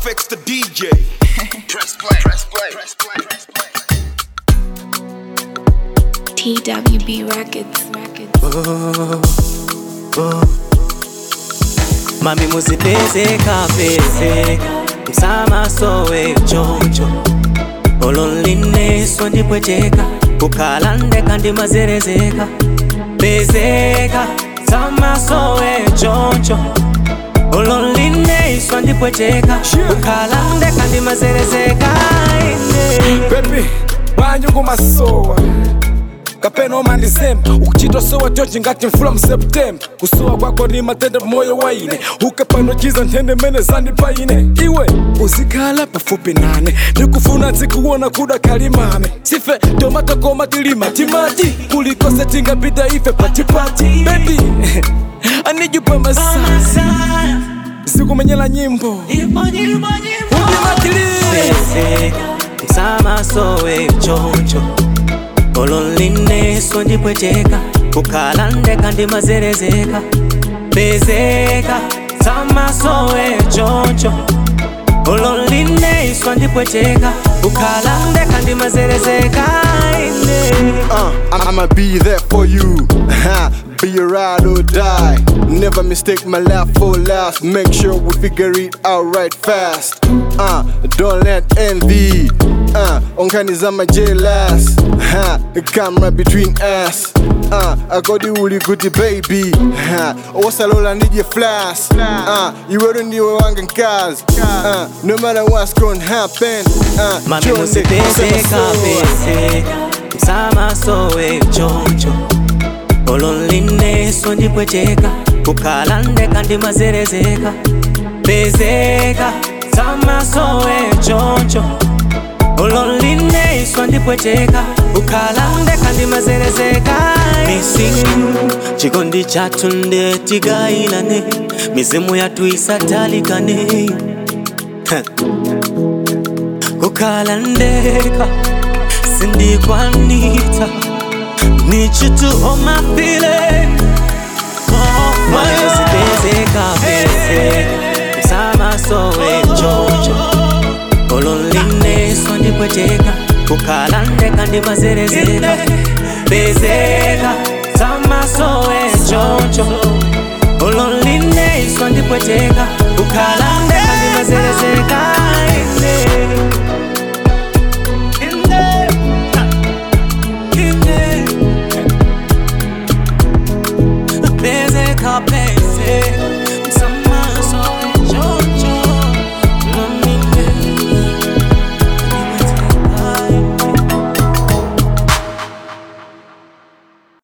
Fix the DJ. Press play. Press play. Press play. Press play. TWB Records. mami muzipezeka pezeka msamasowe choncho olonlineso ndipweteka kukhala ndeka ndimazerezeka pezeka samasowe choncho olonlineso ndipweteka kukhala ndeka ndimazerezeka ine baby bwanyu masowa kapena omandizemba ukuchitosowa tonje ngati mfula mseptemba kusowa kwako ni matenda moyo waine ukapanochiza nthende mene zandipaine iwe uzikhala pafupi nane ndikufuna nzikuona kuda kalimame sife tomatakoma tilima timati kulikose tingapita ife patipati baby I need you by my side sikumenyela nyimbo udimatili pezeka msamasowe choncho olonlineso ndipweteka kukhala ndeka ndimazerezeka pezeka samasowe choncho olonlineso ndipweteka kukhala ndeka ndimazerezeka ine Uh, I'ma be there for you. be a ride or die. Never mistake my laugh for last. Make sure we figure it out right fast. Uh, don't let envy. Uh, unkanizama jealous. Ha, come right between us. Uh, I got the uli goody baby. Ha, wasalola nije flash. Uh, iweru ndiwe wanga nkazi. Uh, no matter what's gonna happen. Uh, mami chonde, musipezeka sema soa. pezeka msamasowe choncho olonlineso ndipweteka kukhala ndeka ndimazerezeka pezeka samasowe choncho olonlineso ndipweteka kukhala ndeka ndimazerezeka missing you chikondi chathu ndetigayilane mizimu yathu isatalikane Heh. kukhala ndeka sindikwanita need you to hold my feeling mami usipezeka pezeka msamasowe choncho olonlineso ndipweteka kukhala ndeka ndimazerezeka pezeka samasowe choncho olonlineso ndipweteka kukhala ndeka ndimazerezeka ine ine ine Pezeka, pezeka